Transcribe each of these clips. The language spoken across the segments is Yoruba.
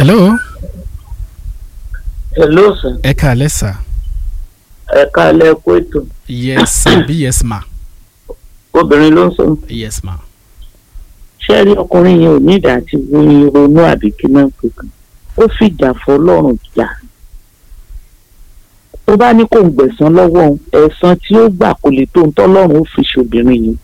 hello hello sir ẹ káalẹ́ sà ẹ káalẹ́ kó ètò yes sir bí yes ma obìnrin ló ń sọ yes ma ṣé rí ọkùnrin yẹn ò ní ìdá àti ronú àbí kí náà pé kan ó fìjà fọlọ́run jà tó bá ní kó ń gbẹ̀san lọ́wọ́ òun ẹ̀san tí ó gbà kò lè tó ń tọ́lọ́run ó fi ṣòbìnrin yìí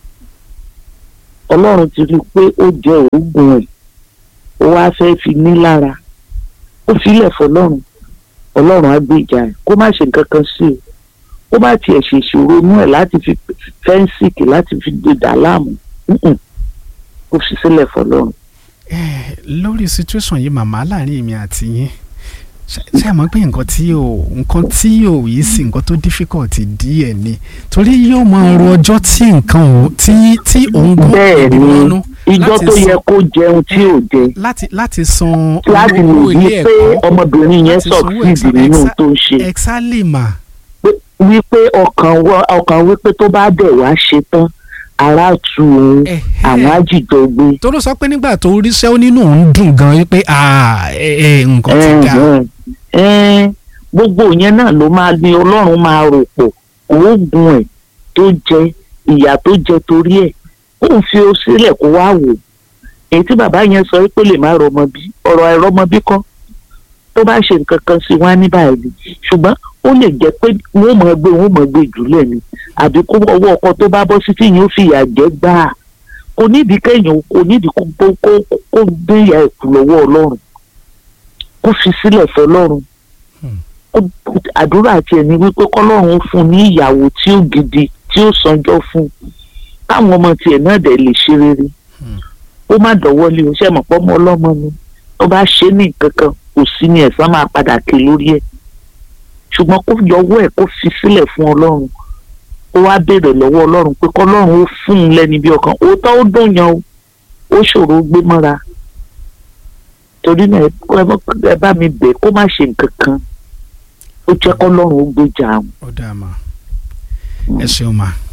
ọlọ́run ti rí i pé ó jẹ òògùn ẹ̀ ó wá fẹ́ fi ní lára ó filẹ̀ fọlọ́run ọlọ́run á gbé ìjà ẹ̀ kó má ṣe nǹkan kan sí o ó bá tiẹ̀ ṣe ìṣòro inú ẹ̀ láti fi fẹ́ǹsìkì láti fi dèdà láàmú Mm-mm. ó fi sílẹ̀ fọlọ́run. Eh, lórí situation yìí màmá láàrin èmi àti yín ṣe- ṣe àmọ́ pé nǹkan tí ò nǹkan tí ò yìí sí nǹkan tó difficult díẹ̀ ni torí yóò máa ro ọjọ́ tí nǹkan ò tí tí òun gbọ́ bẹ́ẹ̀ ni ìrònú ìjọ láti tó san- yẹ kó jẹun tí ò jẹ láti láti san láti lè owó rí ilé pé ẹ̀kọ́ ọmọbìnrin yẹn láti sanwó sọ̀kìdì exam- nínú exa- tó ń ṣe exactly ma Pé- wípé ọkàn wọ- ọkàn wípé tó bá dẹ̀ wá ṣe tán ara tu òun Ẹ̀hẹ́. àwọn àjìjọ gbé. tó ló sọ pé nígbà tó ríṣẹ́ ó nínú òun dùn gan wípé ah, ẹ ẹ nǹkan ti dà Ẹ̀hẹ̀n. Ẹ̀hẹ̀n. gbogbo yẹn náà ló máa ní ọlọ́run máa rò pọ̀ oògùn ẹ̀ tó jẹ ìyà tó jẹ torí ẹ̀ ó ń fi ó sílẹ̀ kó wá wò èyí tí bàbá yẹn sọ pé lè má rọmọ bí ọ̀rọ̀ àìrọ́mọ bí kọ́ tó bá ṣe nǹkan kan sí wá ní báyìí ṣùgbọ́n ó lè jẹ́ pé wọ́n mọ̀ gbé wọ́n mọ̀ gbé jùlẹ̀ ni àbí kó ọwọ́ ọkọ tó bá bọ́ sí tí yóò fi ìyà jẹ gbáà kò nídìí kéèyàn kò nídìí kó kó kó kó gbé ìyà ẹ̀kú lọ́wọ́ ọlọ́run kó fi sílẹ̀ fọlọ́run Hmm. Kó- àdúrà tiẹ̀ ni wípé kọ́lọ́run fún un ní ìyàwó tí ó gidi tí ó sanjọ́ fún un káwọn ọmọ tiẹ̀ náà dẹ̀ lè ṣe rere Hmm. ó má dọ̀wọ́ lé o ṣe mọ̀ pọ́ mọ́ ọlọ́mọ ni tó bá ṣe ní nǹkan kan kò sí ní ẹ̀san máa padà ké lórí ẹ̀ ṣùgbọ́n kó yọwọ́ ẹ̀ kó fi sílẹ̀ fún ọlọ́run ó wá béèrè lọ́wọ́ ọlọ́run pé kọ́lọ́run ó fún un lẹ́ni bí ọkàn òótọ́ ó dùn yan o ó ṣòro gbé mọ́ra torí náà ẹ- ẹ bá- ẹ bá mi bẹ̀ kó má ṣe nǹkan kan ó jẹ́ kọ́lọ́run ó gbéjà àwọn. ó dáa ma ẹ ṣeun ma